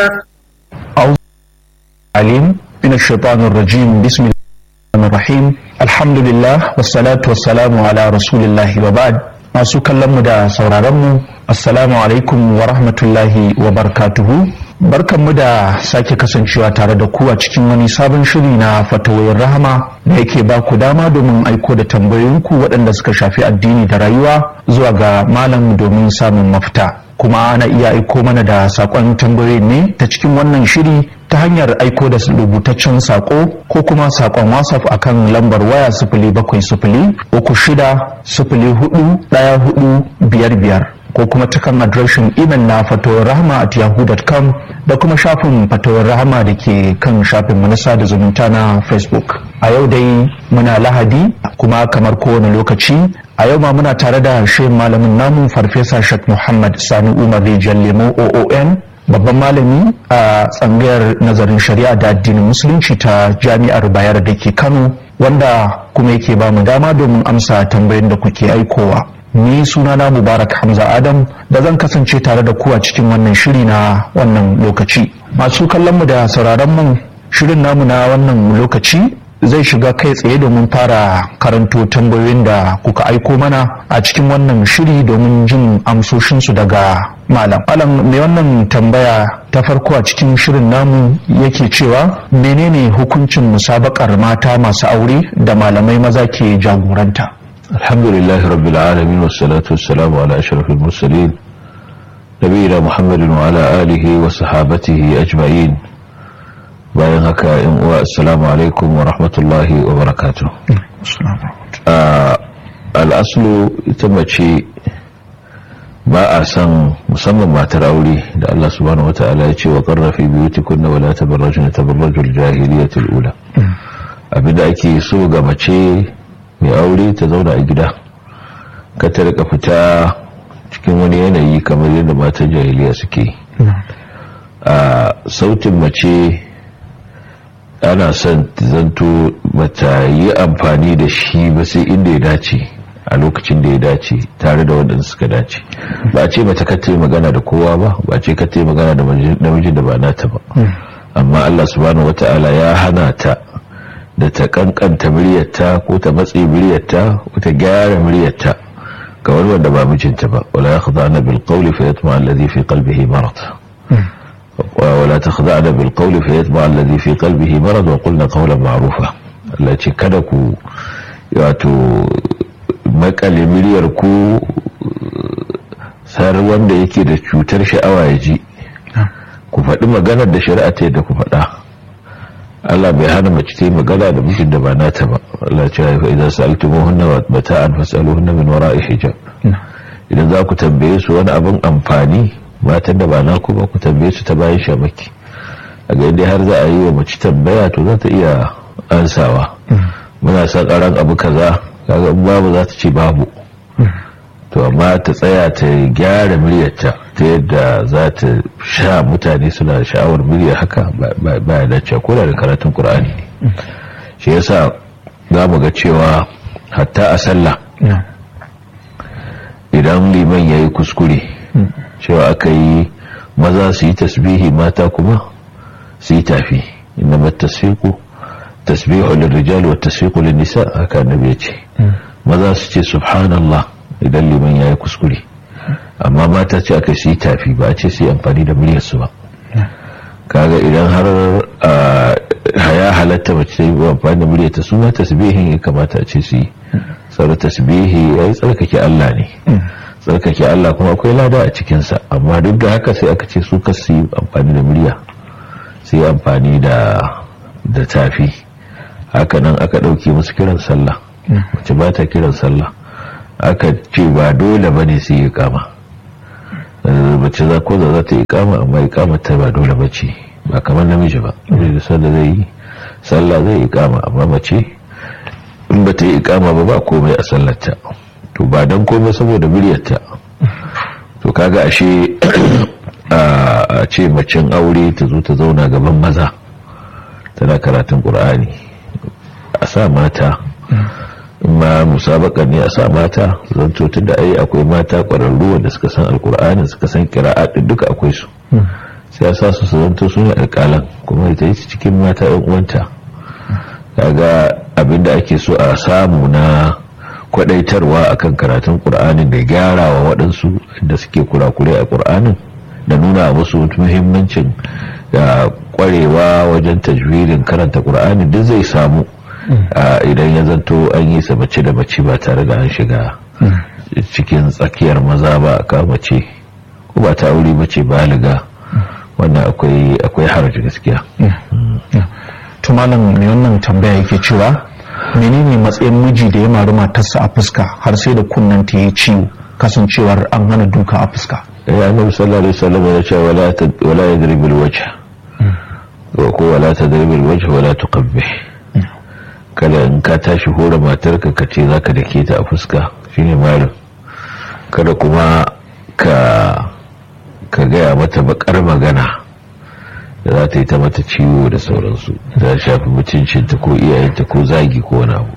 أعوذ عليم من الشيطان الرجيم بسم الله الرحمن الرحيم الحمد لله والصلاة والسلام على رسول الله وبعد masu kallonmu da sauraronmu assalamu alaikum wa rahmatullahi wa barakatuhu barkanmu da sake kasancewa tare da ku a cikin wani sabon shiri na fatawayin rahama da yake ba ku dama domin aiko da tambayoyinku waɗanda suka shafi addini da rayuwa zuwa ga malam domin samun mafita kuma ana iya aiko mana da saƙon tambayoyin ne ta cikin wannan shiri ta hanyar aiko da rubutaccen saƙo ko kuma saƙon whatsapp akan lambar waya sifili bakwai sifili uku shida sifili hudu ɗaya hudu biyar biyar ko kuma ta kan adireshin imel na fatowar rahama at yahoo.com da kuma shafin fatowar rahama da ke kan shafin manasa da zumunta na facebook a yau dai muna lahadi kuma kamar kowane lokaci a yau ma muna tare da shehin malamin namu farfesa shek muhammad sani umar rijal lemo oon babban malami a tsangayar nazarin shari'a da addinin musulunci ta jami'ar bayar da ke kano wanda kuma yake ba mu dama domin amsa tambayin da kuke aikowa ni sunana mubarak hamza adam da zan kasance tare da ku a cikin wannan shiri na wannan lokaci masu kallon mu da sauraron mu shirin namu na wannan lokaci zai shiga kai tsaye domin fara karanto tambayoyin da kuka aiko mana a cikin wannan shiri domin jin amsoshinsu daga malam malam mai wannan tambaya ta farko a cikin shirin namu yake cewa menene hukuncin musabakar mata masu aure da malamai maza ke jagoranta الحمد لله رب العالمين والصلاة والسلام على أشرف المرسلين نبينا محمد وعلى آله وصحابته أجمعين bayan haka in uwa assalamu alaikum wa rahmatullahi wa barakatuh al'aslu ita mace ba a san musamman matar aure da Allah subhanahu wa ta'ala ya ce wa qarrafi biyutikunna wa la tabarrajuna tabarrajul jahiliyatul ula abinda ake so ga mace mai aure ta zauna a gida ka ta rika fita cikin wani yanayi kamar yadda matan jahiliya suke a sautin mace ana son zanto bata yi amfani da shi ba sai inda ya dace a lokacin da ya dace tare da waɗanda suka dace ba a ce mata ka magana da kowa ba ba a ce ka magana da namijin da ba nata ba amma Allah subhanahu wata'ala ya hana ta da ta kankanta muryarta ko ta matse muryarta ko ta gyara muryarta ga wani wanda ba mijinta ba wala yakhda'na bil qawli fa yatma alladhi fi qalbihi marad wala takhda'na bil qawli fa yatma alladhi fi qalbihi marad wa qulna qawlan ma'rufa Allah ce kada ku wato makale muryar ku sar wanda yake da cutar sha'awa ya ji ku faɗi maganar da shari'a ta yadda ku faɗa Allah bai hana mace ta yi magana da mijin da ba nata ba Allah ce ya idan sa'altumuhunna mata'an fas'aluhunna min wara'i hijab idan za ku tambaye su wani abin amfani matan da ba naku ba ku tambaye su ta bayan shamaki a ga dai har za a yi wa mace tambaya to za ta iya ansawa muna son karan abu kaza kaga babu za ta ce babu to amma ta tsaya ta gyara muryarta ta yadda za ta sha mutane suna da sha'awar murya haka ba ya dace ko da karatun qur'ani ne shi yasa za mu ga cewa hatta a sallah idan liman ya yi kuskure cewa aka yi maza su yi tasbihi mata kuma su yi tafi inda matasfiku tasbihu lirrijal wa tasfiku lin-nisa haka annabi ya ce maza su ce subhanallah idan liman ya yi kuskure amma mata ce aka yi tafi ba a ce su yi amfani da muryarsu ba kaga idan har haya halatta mace ta yi amfani da muryarta su ma tasbihin ya kamata a ce su yi tsara tasbihi ya yi tsarkake Allah ne tsarkake Allah kuma akwai lada a cikinsa amma duk da haka sai aka ce su ka su yi amfani da murya su yi amfani da tafi haka nan aka ɗauke musu kiran sallah mace ba ta kiran sallah aka ce ba dole ba ne su yi kama mace za ko za ta yi kama amma yi kama ta ba dole ba ce ba kamar namiji ba da sanda zai yi sallah zai yi kama amma mace in ba ta yi kama ba ba komai a sallarta to ba don komai saboda muryarta to kaga ashe a ce macen aure ta zo ta zauna gaban maza tana karatun ƙur'ani a sa mata ma musabaka ne a sa mata zanto tun da ai akwai mata ƙwararru wanda suka san alƙur'ani suka san kira'at duka akwai su sai ya sa su su zanto su ne alƙalan kuma ita yi cikin mata yan uwanta kaga abinda ake so a samu na kwadaitarwa akan karatun qur'anin da gyara wa waɗansu da suke kurakure a qur'anin da nuna musu muhimmancin da kwarewa wajen tajwirin karanta qur'ani duk zai samu idan ya zanto an yi sa mace da mace ba tare da an shiga cikin tsakiyar maza ba ka mace ko ba ta aure mace baliga wannan akwai akwai haraji gaskiya to malam mai wannan tambaya yake cewa menene matsayin miji da ya mari matarsa a fuska har sai da kunnen ta yi ciwo kasancewar an hana duka a fuska ya annabi sallallahu alaihi wasallam ya ce wala wala yadrib alwajh ko wala tadrib alwajh wala tuqabbih kada in ka tashi hore matarka ka ce zaka dake ta a fuska shine marin kada kuma ka ka gaya mata bakar magana da za ta yi ta mata ciwo da sauransu ta shafi mutuncinta ko iyayenta ko zagi ko wani abu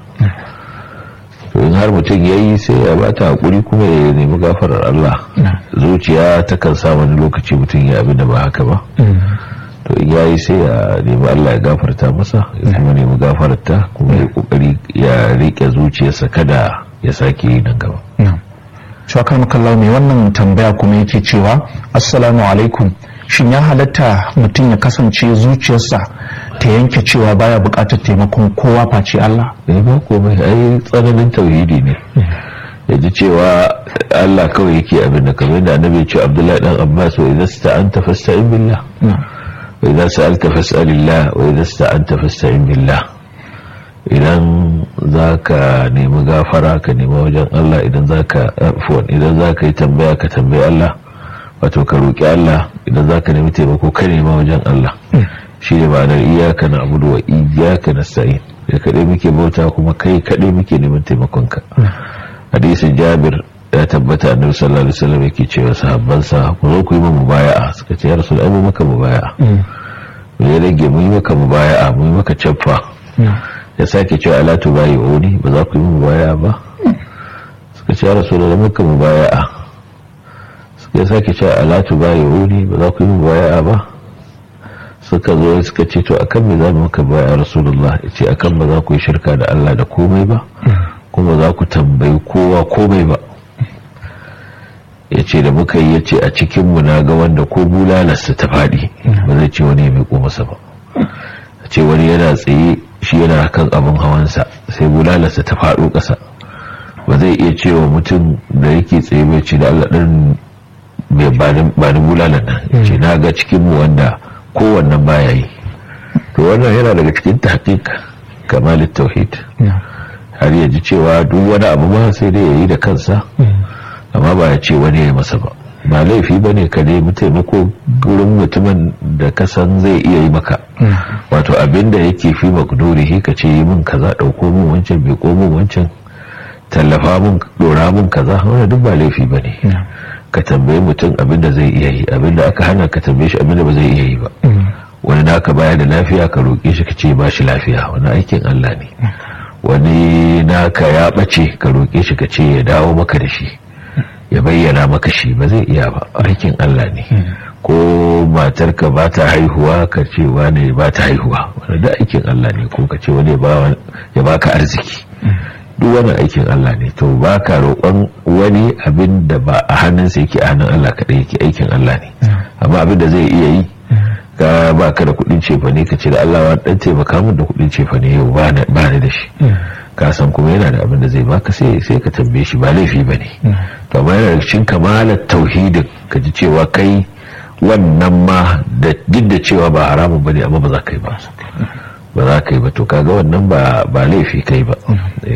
to in har mutum ya yi sai ya ba ta haƙuri kuma ya nemi gafarar Allah zuciya ta kan sa wani lokaci mutum ya abin da ba haka ba to in ya yi sai ya nemi Allah ya gafarta masa ya kuma nemi gafarta kuma ya kokari ya riƙe zuciyarsa kada ya sake yi nan gaba shakar makallau mai wannan tambaya kuma yake cewa assalamu alaikum shin ya halatta mutum ya kasance zuciyarsa ta yanke cewa baya bukatar taimakon kowa face Allah ne ba komai ai tsananin tauhidi ne ya ji cewa Allah kawai yake abin da kamar da annabi ya ce Abdullahi dan Abbas wa idza sta'anta fasta'in billah wa idza sa'alta fas'alillah wa idza sta'anta fasta'in billah idan zaka nemi gafara ka nemi wajen Allah idan zaka afwan idan zaka yi tambaya ka tambayi Allah wato ka roki Allah idan zaka nemi taimako ka nema wajen Allah shi ne ma'anar iyaka na abudu wa iyaka na sa'in da kaɗai muke bauta kuma kai kaɗai muke neman taimakonka hadisin jabir ya tabbata annabi sallallahu alaihi wasallam yake cewa sahabbansa ku zo ku yi mu mubaya'a suka ce ya rasul ai mu maka mubaya'a mu ya rage mu yi maka mubaya'a mu yi maka caffa ya sake cewa ala tubayi wani ba za ku yi mubaya'a ba suka ce ya rasul da maka mubaya'a suka sake cewa ala tubayi wani ba za ku yi mubaya'a ba suka zo suka ce to akan me za mu maka baya rasulullah ya ce akan ba za ku yi shirka da Allah da komai ba kuma za ku tambayi kowa komai ba ya ce da muka yi ya ce a cikinmu na ga wanda ko bulalarsa ta faɗi ba zai ce wani ya miƙo masa ba a ce wani yana tsaye shi yana kan abin hawansa sai bulalarsa ta faɗo ƙasa ba zai iya cewa mutum da yake tsaye bai ce da Allah ɗan ba ni bulalar nan ya ce na ga cikinmu wanda kowannan baya yi to wannan yana daga cikin tahqiq kamalin tauhid har ya ji cewa duk wani abu ma sai dai ya yi da kansa amma ba ya ce wani ya yi masa ba ba laifi ba ne ka nemi taimako gurin mutumin da ka san zai iya yi maka wato abin da yake fi makdurihi ka ce yi min kaza ɗauko min wancan bai ko min wancan tallafa min ɗora min kaza wani duk ba laifi ba ne ka tambayi mutum abin da zai iya yi abin da aka hana ka tambaye shi abin da ba zai iya yi ba wani naka baya da lafiya ka roƙe shi ka ce ba shi lafiya wani aikin Allah ne wani naka ya ɓace ka roƙe shi ka ce ya dawo maka da shi ya bayyana maka shi ba zai iya ba aikin Allah ne ko matarka ba ta haihuwa ka ce wani ba ta haihuwa wani da aikin Allah ne ko ka ce wani ya baka arziki duk wani aikin Allah ne to ba ka roƙon wani abin da ba a hannunsa yake a hannun Allah kaɗai yake aikin Allah ne amma abin da zai iya yi ka ba ka da kuɗin cefa ne ka ce da Allah wa ɗan taimaka min da kuɗin cefa ne yau ba ni da shi ka san kuma yana da abin da zai baka sai sai ka tambaye shi ba laifi ba ne to amma yana da cikin kamalar tauhidin ka ji cewa kai wannan ma da duk da cewa ba haramun ba ne amma ba za ka yi ba ba za ka yi ba to kaga wannan ba ba laifi kai ba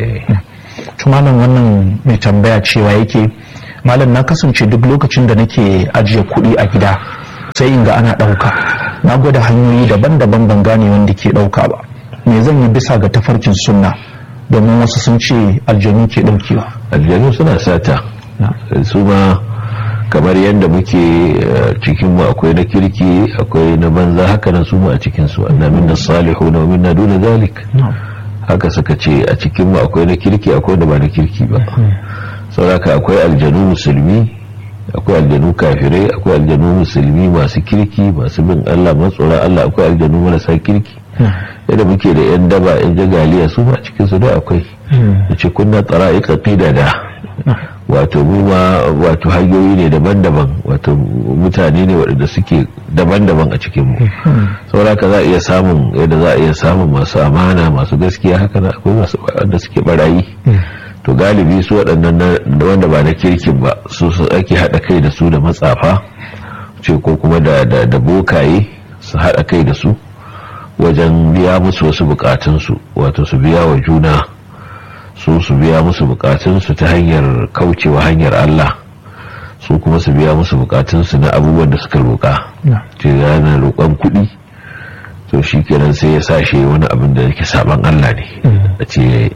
malam wannan mai tambaya cewa yake malam na kasance duk lokacin da nake ajiye kuɗi a gida sai in ga ana ɗauka na gwada hanyoyi daban-daban ban gane wanda ke ɗauka ba me zan yi bisa ga tafarkin sunna domin wasu sun ce aljanu ke ɗaukewa aljanu suna sata su ma kamar yadda muke cikin mu akwai na kirki akwai na banza haka nan su mu a cikin su anna minna salihu na minna duna zalik haka suka ce a cikin mu akwai na kirki akwai da ba na kirki ba sauraka akwai aljanu musulmi akwai aljanu kafirai akwai aljanu musulmi masu kirki masu bin Allah matsora Allah akwai aljanu marasa kirki yadda muke da yan daba yan jagaliya su ma cikin su da akwai da ce kunna tsara'iqa qidada wato mu ma wato hanyoyi ne daban-daban wato mutane ne waɗanda suke daban-daban a cikin mu saboda ka za a iya samun yadda za a iya samun masu amana masu gaskiya haka na akwai masu wanda suke barayi to galibi su waɗannan wanda ba na kirkin ba su su ake haɗa kai da su da matsafa ce ko kuma da da bokaye su haɗa kai da su wajen biya musu wasu bukatunsu wato su biya wa juna su su biya musu bukatunsu ta hanyar kaucewa hanyar Allah su kuma su biya musu bukatunsu na abubuwan da suka roƙa ce yana roƙon kuɗi to shi kenan sai ya sashe wani abin da yake saban Allah ne a ce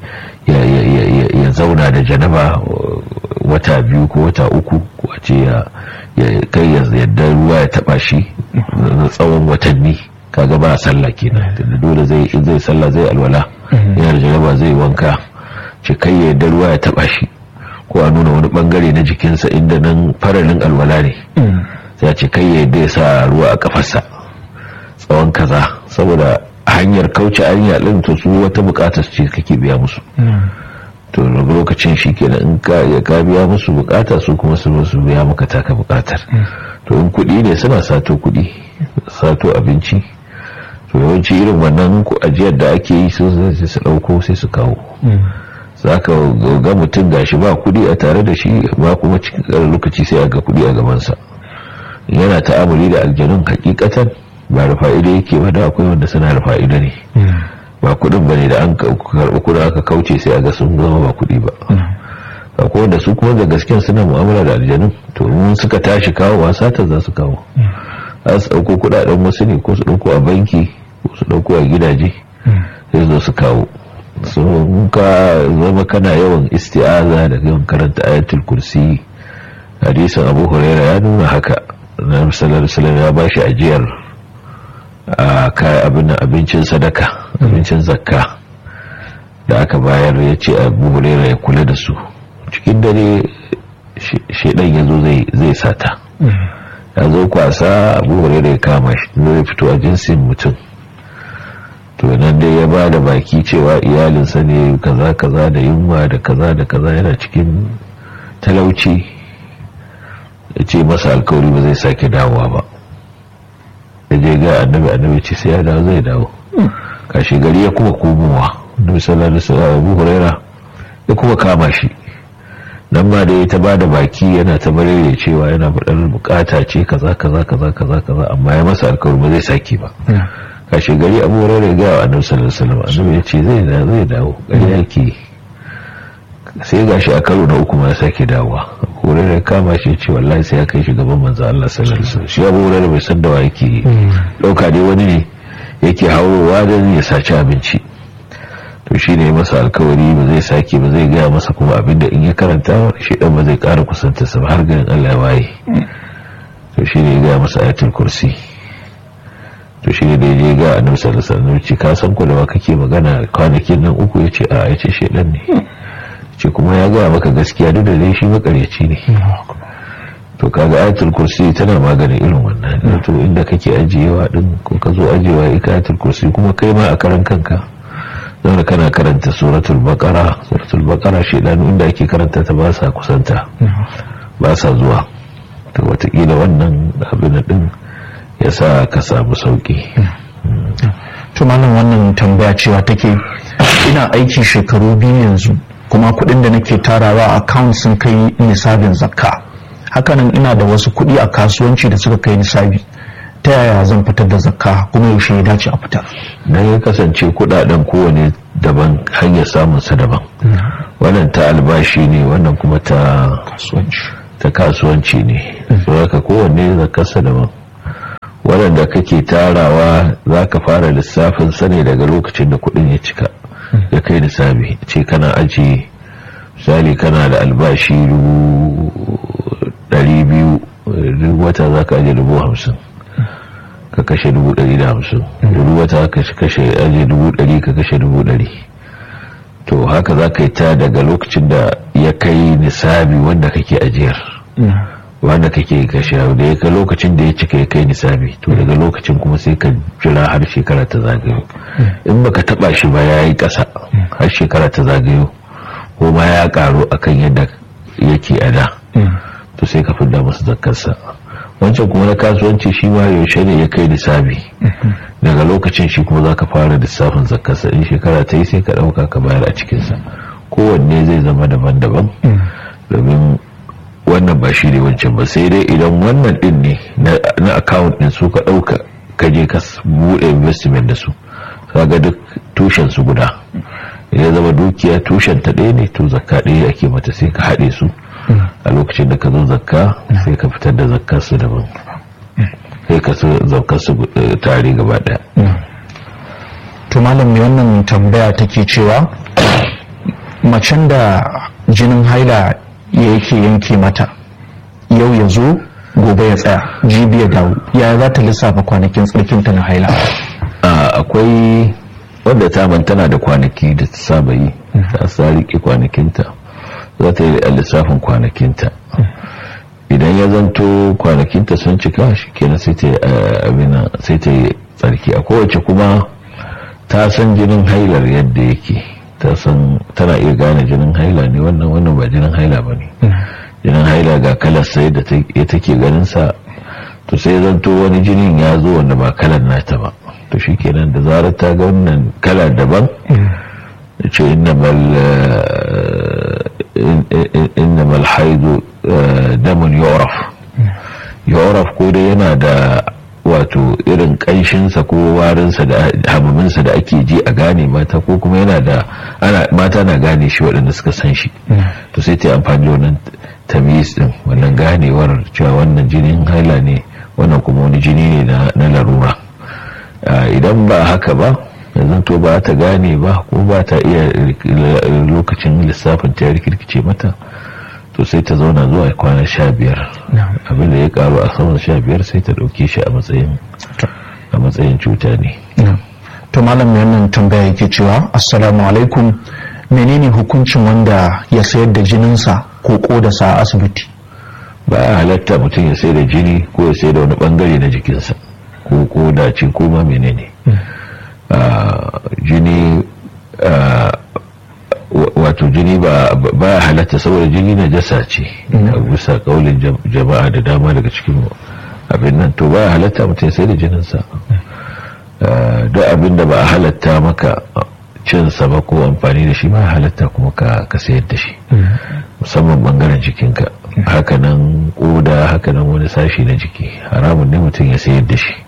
ya zauna da janaba wata biyu ko wata uku ko a ce ya kai yadda ruwa ya taba shi na tsawon watanni kaga ba sallah kenan da dole zai zai sallah zai alwala yana da janaba zai wanka ce kai ya yadda ruwa ya taba shi ko a nuna wani bangare na jikinsa inda nan faralin alwala ne sai ce kai ya yadda ya sa ruwa a kafarsa tsawon kaza saboda hanyar kauce hanya din to su wata bukatar ce kake biya musu to lokacin shi kenan in ka ya ka biya musu bukata su kuma su su biya maka taka bukatar to in kuɗi ne suna sato kuɗi sato abinci to yawanci irin wannan ku ajiyar da ake yi su sai su ɗauko sai su kawo za ka ga mutum gashi ba kuɗi a tare da shi ba kuma cikin lokaci sai a ga kuɗi a gabansa yana ta'amuli da aljanun hakikatan ba da fa'ida yake ba da akwai wanda suna da fa'ida ne ba kudin ba ne da an karɓi kudin aka kauce sai a ga sun zama ba kudi ba akwai wanda su kuma da gasken suna mu'amala da aljanun to mun suka tashi kawo ba sata za su kawo za su ɗauko kudaden wasu ne ko su ɗauko a banki ko su ɗauko a gidaje sai zo su kawo sun ka zama kana yawan isti'aza da yawan karanta ayatul kursi hadisin abu huraira ya nuna haka na sallallahu alaihi ya bashi ajiyar a abin abincin sadaka abincin zakka da aka bayar ya ce abu huraira ya kula da su cikin dare shaidan ya zo zai sata ya zo kwasa abu huraira ya kama shi zai fito a jinsin mutum to nan dai ya ba da baki cewa iyalinsa ne kaza kaza da yunwa da kaza da kaza yana cikin talauci ya ce masa alkawari ba zai sake dawowa ba ya je ga annabi annabi ce sai ya dawo zai dawo kashi gari ya kuma komowa annabi sallallahu alaihi wasallam Abu Huraira ya kuma kama shi nan ma da ya ta bada baki yana ta barere cewa yana faɗar bukata ce kaza kaza kaza kaza kaza amma ya masa alkawari ba zai sake ba kashi gari Abu Huraira ya ga annabi sallallahu alaihi wasallam annabi ya ce zai dawo zai dawo gari yake sai gashi a karo na uku ma ya sake dawowa wurin da kama shi ce wallahi sai ya kai shi gaban manzo Allah sallallahu alaihi wasallam shi abu wurin bai san da wa yake dauka dai wani ne yake haurowa da ya saci abinci to shi ne masa alkawari ba zai sake ba zai gaya masa kuma abinda in ya karanta shi dan ba zai kara kusanta sa har ganin Allah ya waye to shi ne ya gaya masa ayatul kursi to shi ne da ya je ga annabi sallallahu alaihi wasallam ce ka san ko da kake magana kwanakin nan uku yace a yace shedan ne ce kuma ya gaya maka gaskiya duk da dai shi makaryaci ne to kaga ayatul kursi tana maganin irin wannan to inda kake ajiyewa din ko ka zo ajiyewa ika ayatul kursi kuma kai ma a karan kanka zama kana karanta suratul baqara suratul baqara shedanu inda ake karanta ta ba sa kusanta ba sa zuwa to watakila wannan abin din ya sa ka samu sauki to malam wannan tambaya cewa take ina aiki shekaru biyu yanzu kuma kuɗin da nake tarawa a account sun kai nisabin zakka hakanan ina da wasu kuɗi a kasuwanci da suka kai nisabi ta yaya zan fitar da zakka kuma yaushe ya dace a fitar dan ya kasance kuɗaɗen kowane daban hanyar samun sa daban wannan ta albashi ne wannan kuma ta kasuwanci ta kasuwanci ne saboda kowanne zakkarsa daban waɗanda kake tarawa za ka fara lissafin sa ne daga lokacin da kuɗin ya cika ya kai nisabi ce kana aji misali kana da albashi biyu duk wata za ka aje dubu hamsin ka kashe dubu ɗari da hamsin duk wata ka kashe aje dubu ɗari ka kashe dubu ɗari to haka za ka yi ta daga lokacin da ya kai nisabi wanda kake ajiyar wanda kake kashe da ya kai lokacin da ya cika ya kai nisabi to daga lokacin kuma sai ka jira har shekara ta zagayo in baka taba shi ba ya yi ƙasa har shekara ta zagayo ko ma ya karu akan yadda yake a da to sai ka fidda masa zakkarsa wancan kuma na kasuwanci shi ma yaushe ne ya kai nisabi daga lokacin shi kuma za ka fara lissafin zakkarsa in shekara ta yi sai ka ɗauka ka bayar a cikinsa kowanne zai zama daban-daban domin wannan ba shi ne wancan ba sai dai idan wannan din ne na account din su ka ɗauka ka je ka buɗe investment da su kaga duk tushen su guda ya zama dukiya tushen ta ɗaya ne to zakka ɗaya ake mata sai ka haɗe su a lokacin da ka zo zakka sai ka fitar da zakkar su daban sai ka su zakkar su tare gaba ɗaya to malam mai wannan tambaya take cewa macen da jinin haila yake yanke mata yau ya zo gobe ya tsaya jibi ya dawo ya za ta lissafa kwanakin tsarkinta na haila akwai wadda ta tana da kwanaki da ta saba yi ta sa rike kwanakinta za ta yi lissafin kwanakinta idan ya zanto kwanakinta sun cika shi kenan sai ta abina sai ta yi tsarki a kowace kuma ta san jinin hailar yadda yake ta san tana iya gane jinin haila ne wannan wannan ba jinin haila ba ne jinin haila ga kalar sai da take ganin sa to sai zanto wani jinin ya zo wanda ba kalar nata ba to shi kenan da zarar ta ga wannan kala daban da ce innamal haidu damun yoraf yoraf ko dai yana da wato irin kanshinsa ko warinsa da hamaminsa da ake ji a gane mata ko kuma yana da ana mata na gane shi waɗanda suka san shi to sai ta yi amfani da wannan tamis din wannan ganewar cewa wannan jinin haila ne wannan kuma wani jini ne na larura idan ba haka ba yanzu to ba ta gane ba ko ba ta iya lokacin lissafin ta rikirkice mata to sai ta zauna zuwa kwana sha biyar abinda ya karu a saman sha biyar sai ta dauke shi a matsayin a matsayin cuta ne to malam wannan tambaya yake cewa assalamu alaikum menene hukuncin wanda ya sayar da jininsa ko kodarsa a asibiti ba ya halatta mutum ya sayar da jini ko ya sayar da wani bangare na jikinsa ko koda ce ko ma menene jini wato jini ba ya halatta saboda jini na jasa ce a bisa kaulin jama'a da dama daga cikin abin nan to ba ya halatta mutum sai da jininsa duk abin da ba a halatta maka cinsa ba ko amfani da shi ba halatta kuma ka sayar da shi musamman bangaren jikinka hakanan koda hakanan wani sashi na jiki haramun ne mutum ya sayar da shi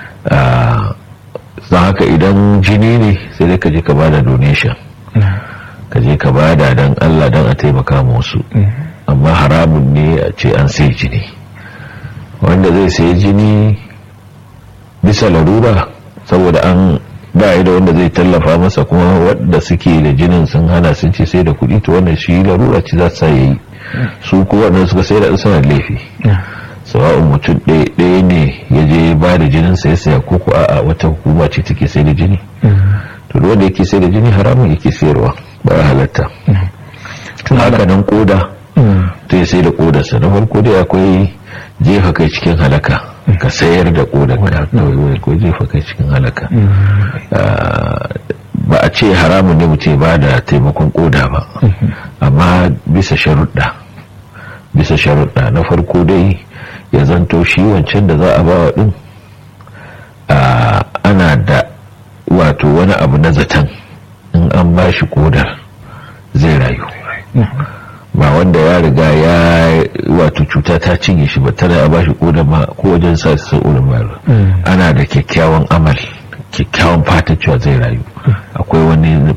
don haka idan jini ne sai dai ka je ka bada donation ka je ka bada don Allah don a taimaka wasu amma haramun ne a ce an sai jini wanda zai sai jini bisa larura saboda an ba da wanda zai tallafa masa kuma wadda suke da jinin sun hana sun ce sai da kuɗi to wannan shi larura ce za su yi su ko wanda suka sai da suna laifi sawa'un mutum ɗaya ne ya je ba da jinin sai saya ko ko a'a wata hukuma ce take sai da jini to wanda yake sai da jini haramun yake sayarwa ba ya halatta haka nan koda to ya sai da kodarsa na farko dai akwai jefa kai cikin halaka ka sayar da kodarka ko jefa kai cikin halaka ba a ce haramun ne mutum ba da taimakon koda ba amma bisa sharuɗa bisa sharuɗa na farko dai ya zanto shi wancan da za a ba wa ɗin ana da wato wani abu na zaton in an ba shi kodar zai rayu ba wanda ya riga ya wato cuta ta cinye shi ba tana a ba shi kodar ma ko wajen sa su sa'urin bayar ana da kyakkyawan amal kyakkyawan fata cewa zai rayu akwai wani